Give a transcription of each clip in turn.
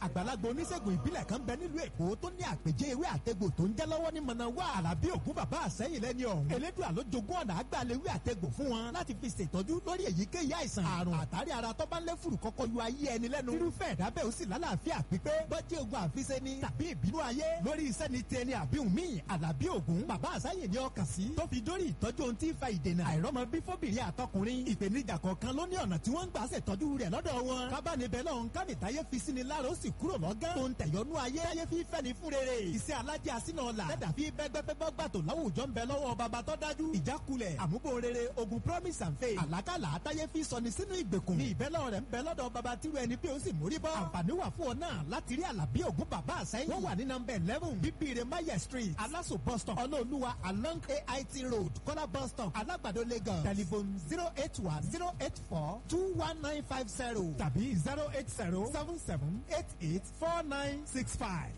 àgbàlagbà oníṣègùn ìbílẹ̀ kan bẹ nílùú èkó tó ní àpèjẹ ewé àtegbò tó ń jẹ́ lọ́wọ́ ní mọ̀nàwá àlàbí ògún bàbá àsẹ́yìn lẹ́ni ọ̀hún elédùn àlójogún ọ̀nà àgbàlewé àtegbò fún wọn láti fi ṣètọ́jú lórí èyíkéyìí àìsàn àrùn àtàrí ara tó bá ń lé fùrù kọ́kọ́ yọ ayé ẹni lẹ́nu irúfẹ́ ẹ̀dá bẹ́ẹ̀ ó sì lálàáfíà pípé bọ́jí ogun àfiṣe ni tàbí ìbínú ayé lórí iṣẹ́ ni ti ẹni àbí òmíì àlàbí ògún bàbá àsẹ́yìn ni ọkàn sí tó fi dórí ìtọ́jú ohun tí ń fa ìdènà àìrọ́mọ bí fóbìnrin àtọkùnrin ìpèníjà kọ̀ọ̀kan ló ní ọ̀nà tí wọ́n ń gbà ṣètọ́jú rẹ̀ lọ́dọ̀ wọn kábàánibẹ̀ lọ́hún kámìtáyé fi sí ni lára ó sì kúrò lọ́gán tó ń tẹ̀yọ́nú ayé ayé fi fẹ́ ni fún rere iṣẹ́ alájẹ àsínà ọ̀la lẹ́dà fi bẹ́gbẹ́gbẹ́gbẹ́ gbàtò láwùjọ ń bẹ lọ́wọ́ baba tó dájú ìjákulẹ̀ àmúbò rere ogun promise and faith àlákàlà àtàyé fi sọni sínú ìgbèkùn ní ìbẹ́lẹ̀ rẹ̀ ń bẹ lọ́dọ̀ baba tíru ẹni bí ó sì mórí bọ́ àǹfààní wà fún ọ náà láti rí àlàbí ògún bàbá àsẹ́yìn wọ́n wà ní nọmba eleven bíbíire maye street aláṣọ bus stop ọlọ́ọ̀lùwà along ait road kọ́lá bus stop alágbàdo lagos telephone zero eight one zero eight four two one nine five zero tàbí zero eight zero seven seven eight eight four nine six five.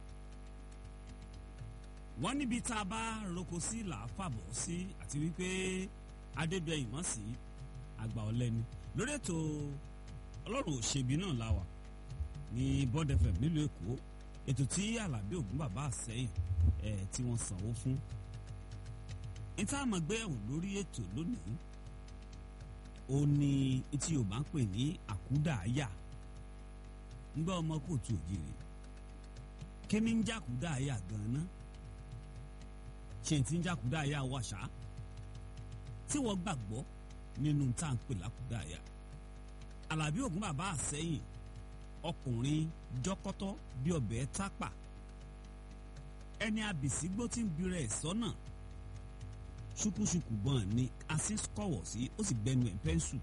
wọ́n níbi tá a bá roko sí là á fàbọ̀ sí àti wípé adédọ̀yìn mọ̀ sí àgbà ọ̀lẹ́ni lórí ètò ọlọ́run òṣèbí náà la wà ní bond fm nílùú èkó ètò tí alábí ògún bàbá àsẹ́yìn ẹ̀ tí wọ́n sanwó fún níta àmọ́ gbéyàwó lórí ètò lónìí ó ní tí yorùbá ń pè ní àkúdàáyà ńgbà ọmọ kóòtù òjìrì kí ni ń jàkúdàáyà gan-an ṣe ti ń jàkúdàáyà wàṣà tí wọ́n gbàgbọ́ nínú tá à ń pè lákúdàáyà alábí ògún bàbá àsẹ́yìn ọkùnrin jọkọtọ bí ọbẹ̀ tápà ẹni abìsígbó tí ń bira ẹ̀ sọ́nà ṣùkúṣùkù gbọ́n ni asin kọ̀wọ̀ sí ó sì gbẹnu ẹ̀ pẹ́ńsù.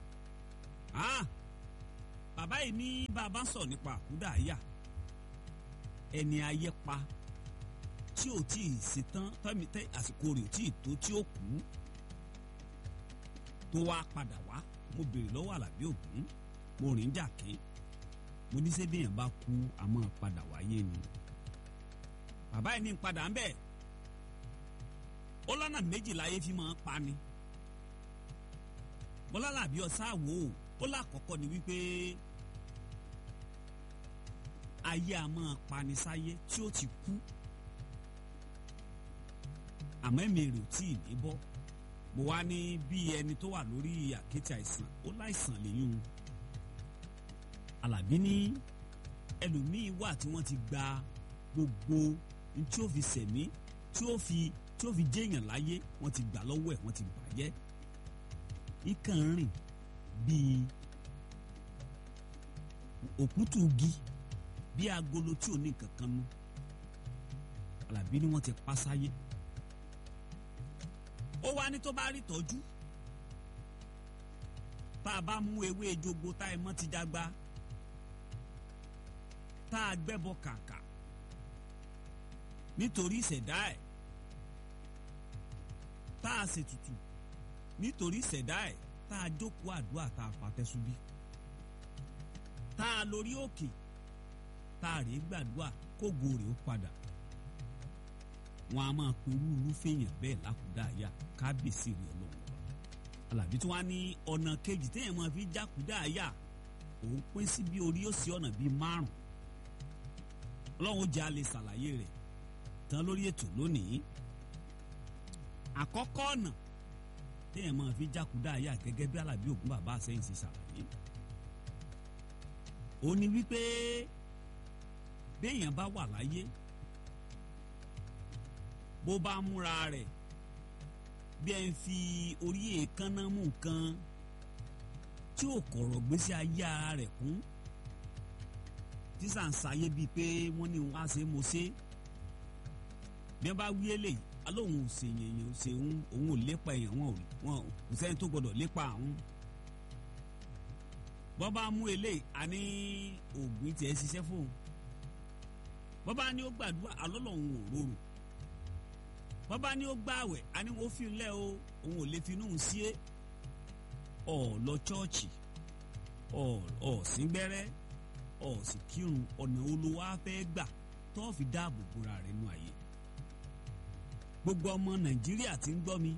bàbá yìí ní bàbá sọ̀ nípa àkúdàáyà ẹni ayé pa tí ò tí ì ṣetán tẹ́mi tẹ́ àsìkò rẹ̀ ò tí ì tó tí ó kú tó wá padà wá mo béèrè lọ́wọ́ àlàbí ògún mo rìn jàké mo ní sẹ́ bíyàn bá kú àmọ́ padà wáyé ni bàbá yìí ní padà ń bẹ́ẹ̀ ó lọ́nà méjì láyé fi máa ń pa ni bọ́lálàbí ọ̀sáàwò ó lákọ̀ọ́kọ́ ni wípé ayé a máa pani sáyé tí ó ti kú àmọ́ ẹ̀mí rẹ̀ ò tí ì ní bọ́ mo wá ní bí ẹni tó wà lórí àkéte àìsàn ó láìsàn lẹ́yìn alábí ní ẹlòmíín wà tí wọ́n ti gba gbogbo ní tí ó fi sẹ̀mí tí ó fi tí ó fi jéèyàn láyé wọ́n ti gbà lọ́wọ́ ẹ̀ wọ́n ti bàjẹ́ ikàn rìn bíi òkútù igi bíi agolo tí ò ní nǹkan kan nú Àlàbí ni wọ́n ti pa sáyé ó wá ní tó bá rí tọ́jú tá a bá mú ewé jogbo tá ẹ mọ́ ti jágbá tá a gbẹ́bọ kàkà nítorí ìṣẹ̀dá ẹ̀ tá a ṣètùtù nítorí ìṣẹ̀dá ẹ̀ tá a jókòó àdúrà tá a pàtẹ́sùbí tá a lórí òkè tá a rèé gbàdúrà kógo rèé ó padà wọn a máa perú irúfèèyàn bẹ́ẹ̀ lákùdáàyà kábíyèsí rẹ̀ ọlọ́run Àlàbí tí wọ́n á ní ọ̀nà kejì téèyàn máa fi jákùdáàyà òun pín sí bí orí ó sí ọ̀nà bíi márùn ọlọ́run jẹ́ a lè ṣàlàyé rẹ̀ tán lórí ètò lónìí àkọ́kọ́ ọ̀nà téèyàn máa fi jákùdáàyà gẹ́gẹ́ bí Àlàbí Ògún bàbá àsẹ́yìn ṣe ṣàlàyé ó ní wípé béèyàn bá wà láyé bó bá múra rẹ̀ bí ẹ ń fi orí èékánná mú nǹkan tí ò kọ̀rọ̀ gbèsè ayé ara rẹ̀ kún tí sà ń sáyé bíi pé wọ́n ní wọ́n á ṣe mo ṣe bí wọ́n bá wí eléyìí alóhùn ò ṣe yẹ̀yẹ̀ ò ṣe òun ò lépa èèyàn wọn ò kò sẹ́ni tó gbọdọ̀ lépa àwọn bọ́ bá mú eléyìí a ní oògùn tiẹ̀ ṣiṣẹ́ fóun bọ́ bá ní ó gbàdúrà alọ́lọ́hún ò rorò bọ́bá ní ó gbààwẹ̀ a ní wọ́n fi lẹ́ o òun ò lè fi inú sí é ọ̀ lọ chọ́ọ̀chì ọ̀ síngbẹ́rẹ́ ọ̀ sì kírun ọ̀nà olówó afẹ́ gbà tó fi dáàbò bora rẹ̀ nù ayé gbogbo ọmọ nàìjíríà tí ń gbọ́ mi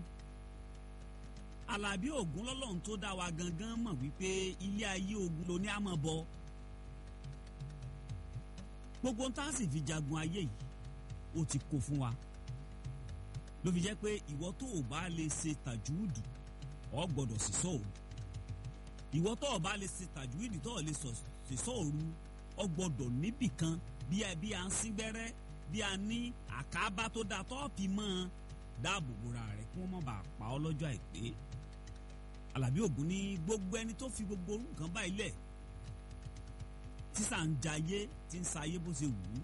Àlàbí Ògún lọ́lọ́run tó dá wa gangan mọ̀ wípé ilé ayé ogun ló ní àmọ́ bọ gbogbo tá a sì fi jagun ayé yìí ó ti kó fún wa ló fi jẹ́ pé ìwọ tó o bá lè ṣe tàjúùdù ọ gbọ́dọ̀ sì sọ òru ìwọ tó o bá lè ṣe tàjúùdù tó o lè sì sọ òru ọ gbọ́dọ̀ níbì kan bí a bí a ń sín gbẹ́rẹ́ bí a ní àkábá tó dáa tó fi mọ́ ọ dáàbò bora rẹ̀ kí wọ́n má bàa pa ọ́ lọ́jọ́ àìpé Àlàbí Ògún ní gbogbo ẹni tó fi gbogbo orú nǹkan báyìí lẹ̀ tísà ń jayé tí ń sayé bó ṣe wù ú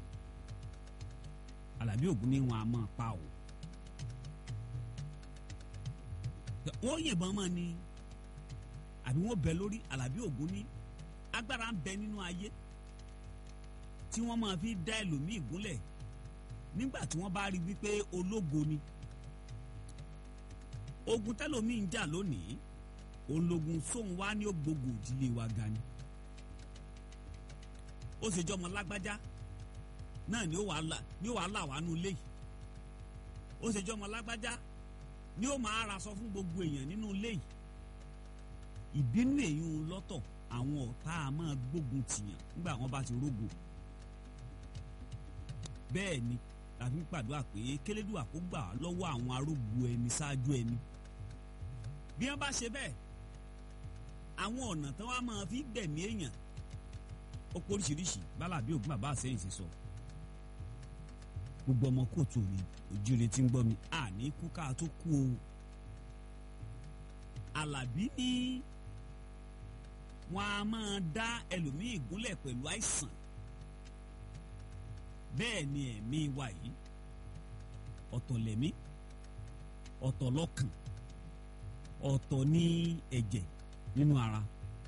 Àlàbí Ògún ní wọn a máa pa o wọ́n yìnbọn mọ́ ni àbí wọ́n bẹ lórí Àlàbí Ògún ní agbára ń bẹ nínú ayé tí wọ́n máa fi dá ẹlòmíì gúnlẹ̀ nígbà tí wọ́n bá rí wípé ológo ni ogun tẹlòmíì ń jà lónìí ológun sóun wá ní ògbógun ìdílé wa ga ni ó ṣe jọmọ lágbájá náà ni ó wàá là ni ó wàá là wá nú ilé yìí ó ṣe jọmọ lágbájá ni ó máa ra sọ fún gbogbo èèyàn nínú ilé yìí ìbínú èyí ń lọ́tọ̀ àwọn ọ̀tá a máa gbógun tìyàn nígbà wọn bá ti rógo bẹ́ẹ̀ ni làfi ń pàdúrà pé kélédùà kó gbà wá lọ́wọ́ àwọn arógbó ẹni ṣáájú ẹni bí wọ́n bá ṣe bẹ́ẹ̀ àwọn ọ̀nà tí wọ́n máa fi gbẹ̀mí èèyàn ó pọ̀ oríṣiríṣi bálàbí ògùn bàbá àsẹ́yìn ṣe sọ gbogbo ọmọ kóòtù òní òjìrè tí ń gbọ́ mi àní kú ká tó kú o Àlàbí ní wọn a máa dá ẹlòmíì gúnlẹ̀ pẹ̀lú àìsàn bẹ́ẹ̀ ni ẹ̀mí wa yìí ọ̀tọ̀ lẹ̀mí ọ̀tọ̀ lọ́kàn ọ̀tọ̀ ní ẹ̀jẹ̀ nínú ara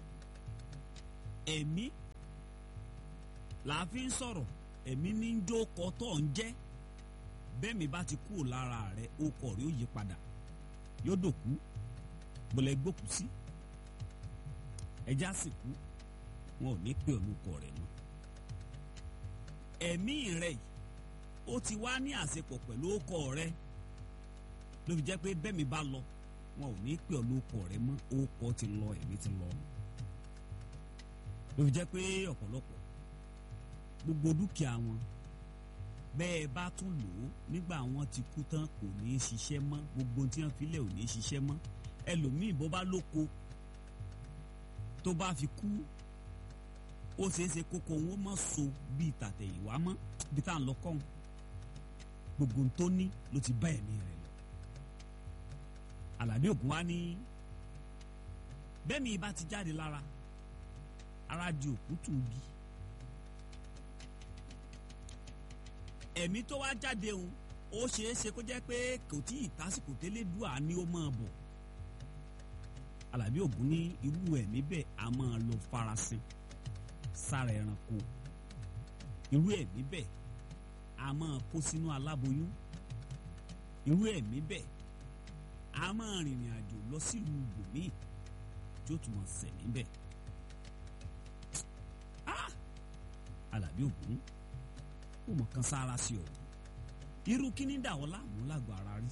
ẹ̀mí làá fi ń sọ̀rọ̀ ẹ̀mí ní ń jó kọ́tọ̀ ń jẹ́ bẹ́ẹ̀ mi bá ti kúrò lára rẹ̀ ó kọ̀ rí ó yí padà yóò dòkú bọ̀lẹ̀ gbòkú sí ẹja sì kú wọn ò ní pè orúkọ rẹ̀ mọ́ ẹ̀mí rẹ̀ yìí ó ti wá ní àṣepọ̀ pẹ̀lú ọkọ rẹ̀ ló fi jẹ́ pé bẹ́ẹ̀ mi bá lọ wọn ò ní pè orúkọ rẹ̀ mọ́ ọkọ ti lọ ẹ̀mí ti lọ ló fi jẹ́ pé ọ̀pọ̀lọpọ̀ gbogbo dúkìá wọn bẹ́ẹ̀ bá tún lò ó nígbà wọn ti kú tán kò ní í ṣiṣẹ́ mọ́ gbogbo tí wọ́n fi lẹ̀ ò ní í ṣiṣẹ́ mọ́ ẹlòmíì bó bá lóko tó bá fi kú ó ṣeéṣe kókó wọn mọ̀ so bíi tàtẹ̀yìnwá mọ́ bí tá à ń lọ kọ́hún gbogbo tó ní ló ti bá ẹ̀mí rẹ̀ lọ. Àlàbí Ògún wa ní bẹ́ẹ̀ mi bá ti jáde lára ara di òkútù igi ẹ̀mí tó wá jáde òun ó ṣeé ṣe kó jẹ́ pé kò tí ì tásìkò tẹ́lẹ̀ dùà ni ó máa bọ̀ Àlàbí Ògún ní irú ẹ̀mí bẹ́ẹ̀ a máa lọ farasin sára ẹranko irú ẹ̀mí bẹ́ẹ̀ a máa kó sínú aláboyún irú ẹ̀mí bẹ́ẹ̀ a máa rìnrìn àjò lọ sílùú ibòmíì tí ó tún máa ṣẹ̀ níbẹ̀ Àlàbí Ògún kò mọ̀ kan sára sí ọ irú kíní dàwọ́ láàmú lágbo ara rí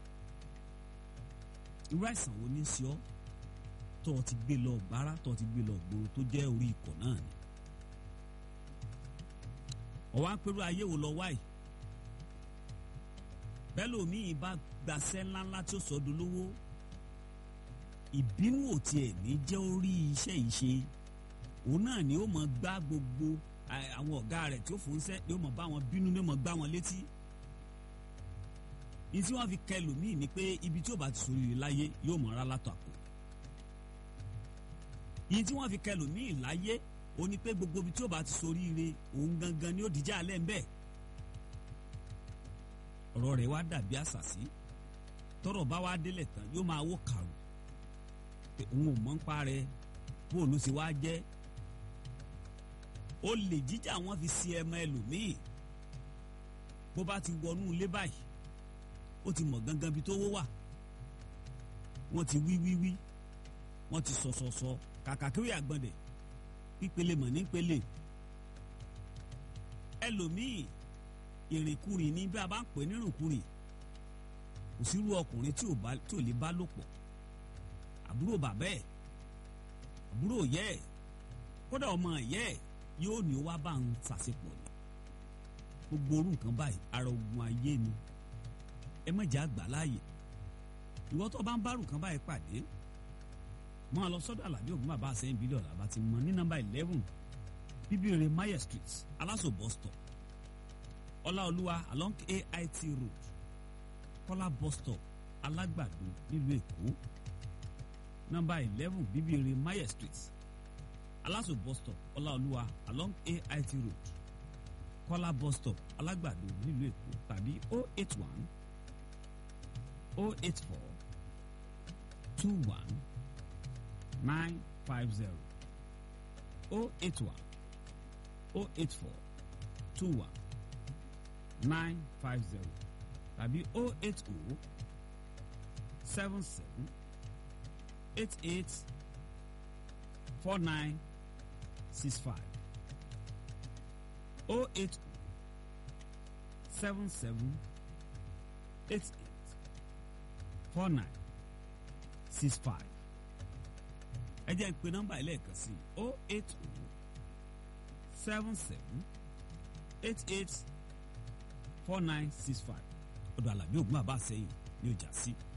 irú àìsàn wo ní sí ọ tó o ti gbé lọ gbára tó o ti gbé lọ gbòòrò tó jẹ́ orí ikọ̀ náà ni ọwọ́ apẹ̀rù ayé wo lọ wáyìí bẹ́ẹ̀ lómiì bá gbaṣẹ́ ńláńlá tí ó sọ dolówó ìbínú ò tiẹ̀ ní jẹ́ orí iṣẹ́ yìí ṣe òun náà ni ó mọ̀ gbá gbogbo àwọn ọ̀gá rẹ̀ tí ó fò ń sẹ́ ni ó mọ̀ bá wọn bínú ni ó mọ̀ gbá wọn létí ní tí wọ́n fi kẹ́ lòmíì ni pé ibi tí ó bá ti sòrí rẹ̀ láyé yóò mọ̀ ọ́rá látọ̀ àpò yìí tí wọ́n fi kẹ́ lòmíì láyé ó ní pé gbogbo ibi tí ó bá ti soríire òun gangan ni ó dìjà alẹ́ ń bẹ́ẹ̀ ọ̀rọ̀ rẹ̀ wá dàbí àṣàsí tọ́rọ̀ bá wá délẹ̀ tán yóò máa wó kàrò pé òun ò mọ̀ ń pa rẹ̀ bóòlù sì wá jẹ́ ó lè jíjà wọn fi si ẹmọ ẹlòmíì bó bá ti wọnú ilé báyìí ó ti mọ̀ gangan bí tó wó wà wọ́n ti wí wí wí wọ́n ti sọ sọ sọ kàkà kéwì àgbọ̀ndẹ̀ pípele mọ̀ ní pele ẹlòmíì ìrìnkúrìn ní bí a bá ń pè nírìnkúrìn kò sírú ọkùnrin tí ò lè bá lò pọ̀ àbúrò bàbá ẹ̀ àbúrò yẹ́ ẹ̀ kódà ọmọ yẹ́ ẹ̀ yóò ní ó wá bá ń sàṣepọ̀ ni gbogbo orú nǹkan báyìí ara ogun ayé ni ẹ má jẹ́ àgbà láàyè ìwọ tó bá ń bá nǹkan báyìí pàdé mọ́ ọ lọ sọ́dọ̀ àlàbí ògùn bàbá àṣẹyìn bílíọ̀ làbá ti mọ ní nọ́mbà eleven bíbélì maye street aláṣọ bus stop ọláolúwa along ait road kọ́lá bus stop alágbàdo nílùú èkó nọ́mbà eleven bíbélì maye street aláṣọ bus stop ọláolúwa along ait road kọ́lá bus stop alágbàdo nílùú èkó tàbí oh eight one oh eight four two one nine five zero oh eight one oh eight four two one nine five zero tàbí oh eight oh seven seven eight eight four nine six five oh eight oh seven seven eight eight four nine six five ẹ jẹ́ ń pe nọ́mbà yìí lẹ́ẹ̀kan sí o eight o seven seven eight eight four nine six five ọ̀dọ̀ àlàbí ògùn àbá sẹ́yìn ní ọjà sí.